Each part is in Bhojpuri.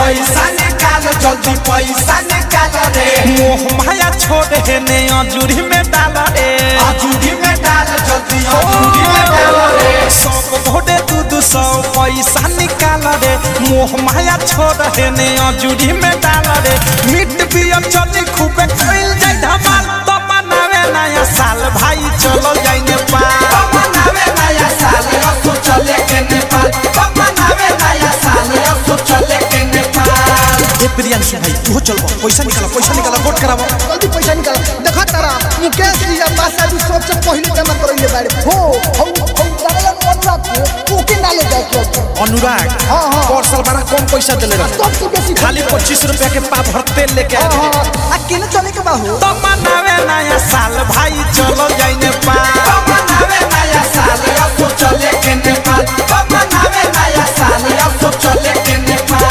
पैसा निकाल जल्दी पैसा निकाल रे मोह माया छोड़ हे ने अजूरी में डाल रे अजूरी में डाल जल्दी अजूरी में डाल रे सब घोड़े दू दू सौ पैसा निकाल रे मोह माया छोड़ हे ने अजूरी में डाल रे मिट बियर चली खूबे कइल जाई धमाल तो मनावे नया साल भाई चलो जाई नेपाल मनावे नया साल असो चले के नेपाल मनावे नया साल असो चले के नेपाल ए प्रियांशु भाई तू चल पैसा निकाल पैसा निकाल वोट करावो जल्दी पैसा निकाल देखा तारा मुकेश जी या पासा जी सबसे पहले जमा करइले बारे हो हम हम लागल अनुराग को ओके नाले जाए के अनुराग हाँ, हाँ। और साल बड़ा कम पैसा देले रहे सबसे बेसी खाली पच्चीस रुपया के पा भर तेल लेके आए हाँ, रहे हाँ, आ केने चले के बाहु तो मनावे नया साल भाई चलो जाई नेपाल मनावे नया साल असो चले के नेपाल मनावे नया साल असो चले के नेपाल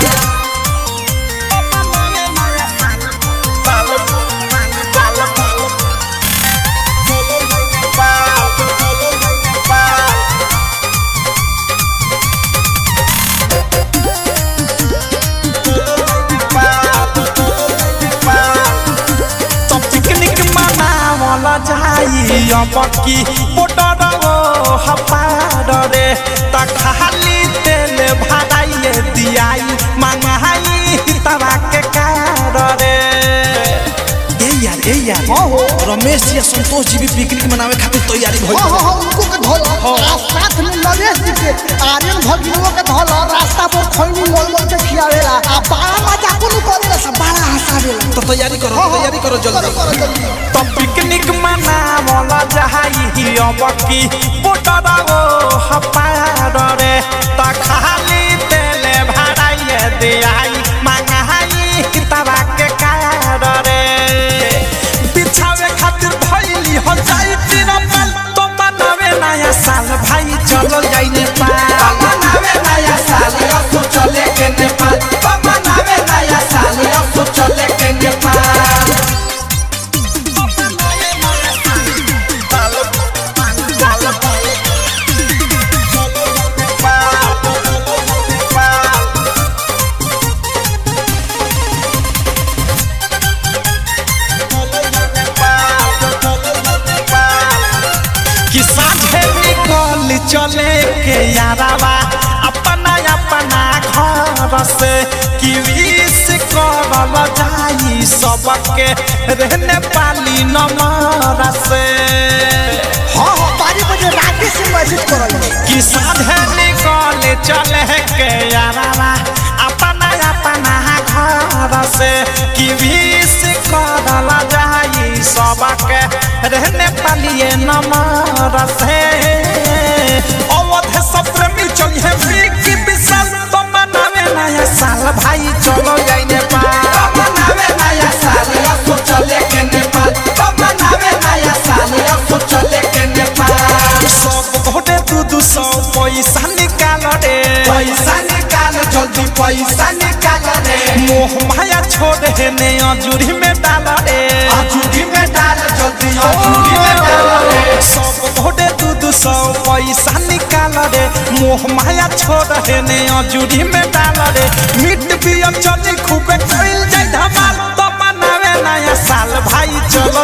तो पिकनिक मनावल जाई अब की बोटर ओ हपार रे त खाली तेल भराइए दियाई मंगाई तवा के कार रे ए यार ए यार हाँ हो रमेश जी आ संतोष जी भी पिकनिक मनावे खातिर तैयारी भइल हाँ हाँ हाँ उनको के धोला आ साथ में नरेश जी के आर्यन भगिनों के धोला रास्ता पर खैनी मोल मोल के खियावेला आ बड़ा मजा कोनो करेला सब बड़ा हंसावेला तो तैयारी करो तैयारी करो करो जल्दी करो जल्दी तो पिकनिक मनावल जाई अब की बोटर ओ हपार रे त खाली तेल भराइए दियाई मंगाई तवा के कार रे बिछावे खातिर भइली हो जाई तिरपल तो मनावे नया साल भाई चलो जाई नेपाल मनावे नया साल असो चले के नेपाल मनावे नया साल असो चले के नेपाल कि साझे निकल चले के यारावा अपना अपना घर से कि विश करल जाई सबके रहने पाली नमर से हाँ हाँ बारह बजे रात से मैसेज करल कि साझे निकल चले के यारावा अपना अपना घर से कि विश करल जाई सबके रहने पालिए नमर से अवध सप्रेमी चलिए विकी विशाल तो मनावे नया साल भाई चलो जाई नेपाल मनावे नया साल असो चले के नेपाल मनावे नया साल असो चले के नेपाल सब घोटे दू दू सौ पैसा निकाल रे पैसा निकाल जल्दी पैसा निकाल रे मोह माया छोड़ हे ने अजूरी में डाल रे अजूरी में डाल जल्दी अजूरी में डाल रे सब घोटे दू दू सौ पैसा निकाल रे मोह माया छोड़ हे ने अजूरी में डाल रे मिट बियर चली खूबे कइल जाई धमाल तो मनावे नया साल भाई चलो